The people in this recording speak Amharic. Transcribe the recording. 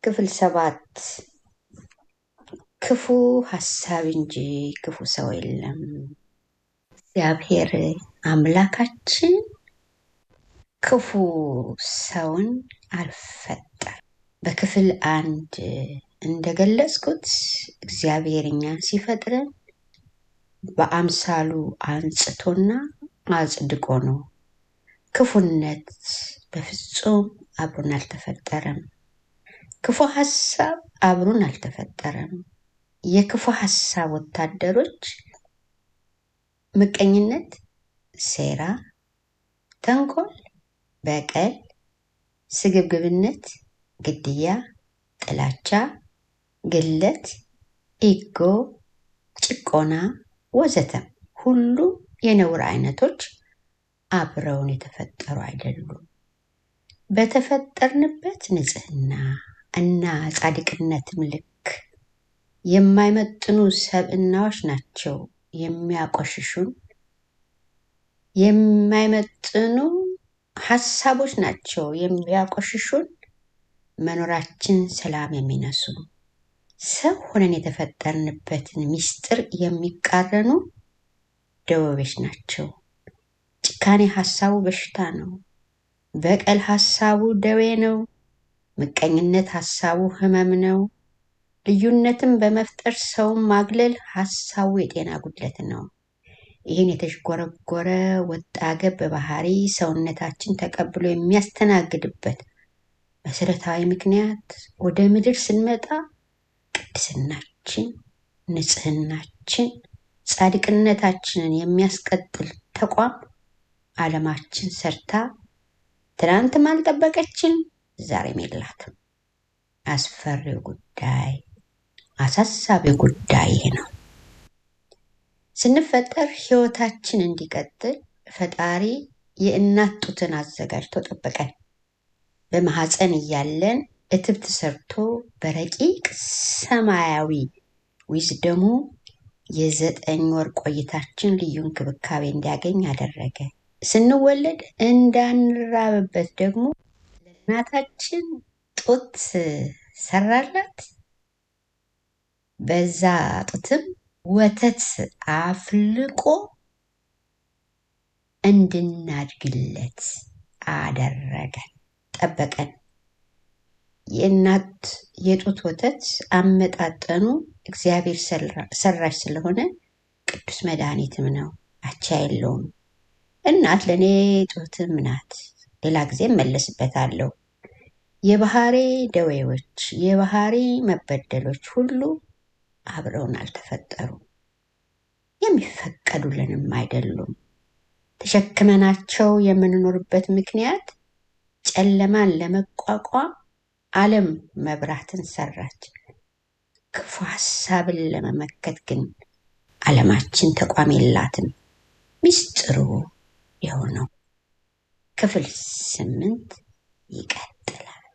ክፍል ሰባት ክፉ ሀሳብ እንጂ ክፉ ሰው የለም። እግዚአብሔር አምላካችን ክፉ ሰውን አልፈጠረም። በክፍል አንድ እንደገለጽኩት እግዚአብሔር እኛን ሲፈጥረን በአምሳሉ አንጽቶና አጽድቆ ነው። ክፉነት በፍጹም አብሮን አልተፈጠረም። ክፉ ሀሳብ አብሮን አልተፈጠረም። የክፉ ሀሳብ ወታደሮች ምቀኝነት፣ ሴራ፣ ተንኮል፣ በቀል፣ ስግብግብነት፣ ግድያ፣ ጥላቻ፣ ግለት፣ ኢጎ፣ ጭቆና ወዘተ ሁሉ የነውር አይነቶች አብረውን የተፈጠሩ አይደሉም። በተፈጠርንበት ንጽህና እና ጻድቅነትም ልክ የማይመጥኑ ሰብእናዎች ናቸው የሚያቆሽሹን። የማይመጥኑ ሀሳቦች ናቸው የሚያቆሽሹን፣ መኖራችን ሰላም የሚነሱ ሰው ሆነን የተፈጠርንበትን ምስጢር የሚቃረኑ ደወቤች ናቸው። ጭካኔ ሀሳቡ በሽታ ነው። በቀል ሀሳቡ ደዌ ነው። ምቀኝነት ሀሳቡ ህመም ነው። ልዩነትን በመፍጠር ሰውን ማግለል ሀሳቡ የጤና ጉድለት ነው። ይህን የተዥጎረጎረ ወጣ ገብ ባህሪ ሰውነታችን ተቀብሎ የሚያስተናግድበት መሰረታዊ ምክንያት ወደ ምድር ስንመጣ ቅድስናችን፣ ንጽህናችን፣ ጻድቅነታችንን የሚያስቀጥል ተቋም ዓለማችን ሰርታ ትናንትም አልጠበቀችን፣ ዛሬም የላትም። አስፈሪው ጉዳይ አሳሳቢው ጉዳይ ይሄ ነው። ስንፈጠር ህይወታችን እንዲቀጥል ፈጣሪ የእናት ጡትን አዘጋጅቶ ጠበቀን። በማህፀን እያለን እትብት ሰርቶ በረቂቅ ሰማያዊ ዊዝደሙ የዘጠኝ ወር ቆይታችን ልዩ እንክብካቤ እንዲያገኝ አደረገ። ስንወለድ እንዳንራብበት ደግሞ ለእናታችን ጡት ሰራላት። በዛ ጡትም ወተት አፍልቆ እንድናድግለት አደረገን፣ ጠበቀን። የእናት የጡት ወተት አመጣጠኑ እግዚአብሔር ሰራሽ ስለሆነ ቅዱስ መድኃኒትም ነው፣ አቻ የለውም። እናት ለእኔ ጡትም ናት። ሌላ ጊዜ እመለስበታለሁ። የባህሪ ደዌዎች፣ የባህሪ መበደሎች ሁሉ አብረውን አልተፈጠሩም፣ የሚፈቀዱልንም አይደሉም። ተሸክመናቸው የምንኖርበት ምክንያት ጨለማን ለመቋቋም ዓለም መብራትን ሰራች። ክፉ ሀሳብን ለመመከት ግን ዓለማችን ተቋም የላትም። ሚስጥሩ የሆነው ክፍል ስምንት ይቀጥላል።